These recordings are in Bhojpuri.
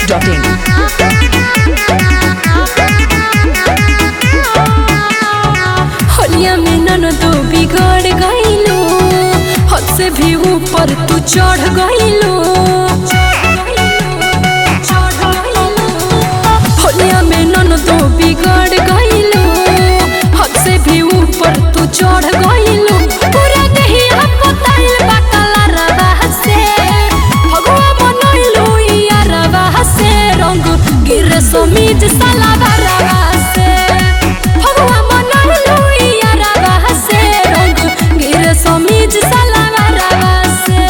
biharmasti.in होलिया में ननदो बिगड़ गईलो हद से भी ऊपर तू चढ़ गईलो होलिया में ननदो बिगड़ गईलो हद से भी ऊपर तू चढ़ गईलो पूरा देहिया पताइल बा कलरवा से भगवा मनइलो इया रवा से रंग गिर समीज सलावा रवा से भगवा मनइलो इया रवा से रंग गिर समीज सलावा रवा से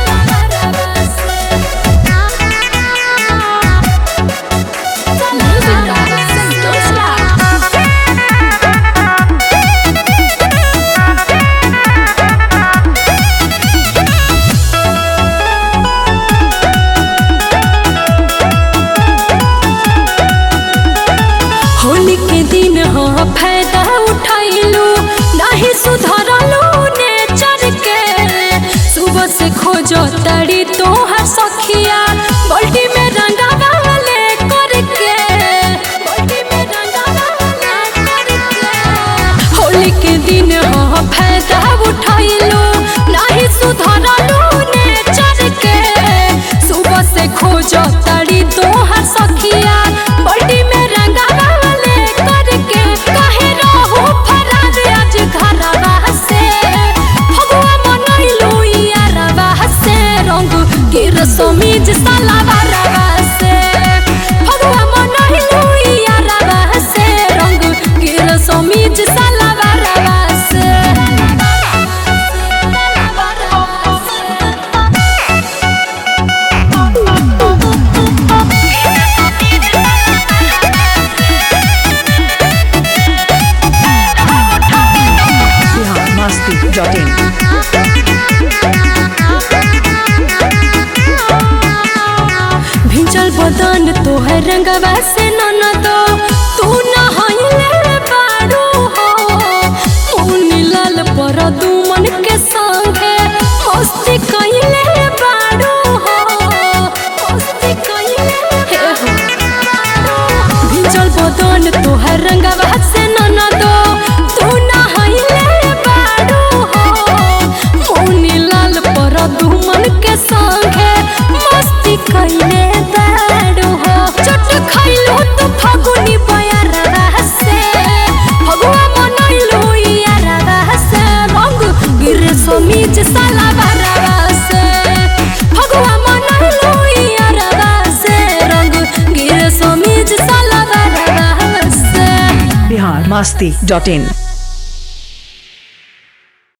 होली के दिन हो फायदा उठाइलू नहीं सुधरलू नेचर के सुबह से खोजो तड़ी तोहर सखिया बल्टी में रंगा वाले करके बल्टी में रंगा वाले करके होली के दिन हो फायदा उठाइलू नहीं सुधरलू नेचर के सुबह से खोजो तड़ी तोहर सखिया बल्टी में रंगा वाले करके काहे रहू फरार आज घरवा से भगवा मनइलू इया रवा से रंग गिर समीज सलावा रवा से भगवा मनइलू इया रवा से रंग गिर समीज सलावा रवा से biharmasti.in भिंचल बदन तोहर रंगवा से ननदो तू नहइले बारू हो मुनी लाल पर दुमन के संगे मस्ती कइले बारू हो मस्ती कइले हे हो भिंचल बदन तोहर रंगवा से ननदो तू नहइले बारू हो मुनी लाल पर दुमन के संगे मस्ती कइले बारू हो चट खइलू तू फगुनी बयारवा से भगवा मनइलू इयारवा से रंग गिरे समीज सलावा रवा से भगवा मनइलू इयारवा से रंग गिरे समीज सलावा रवा से biharmasti.in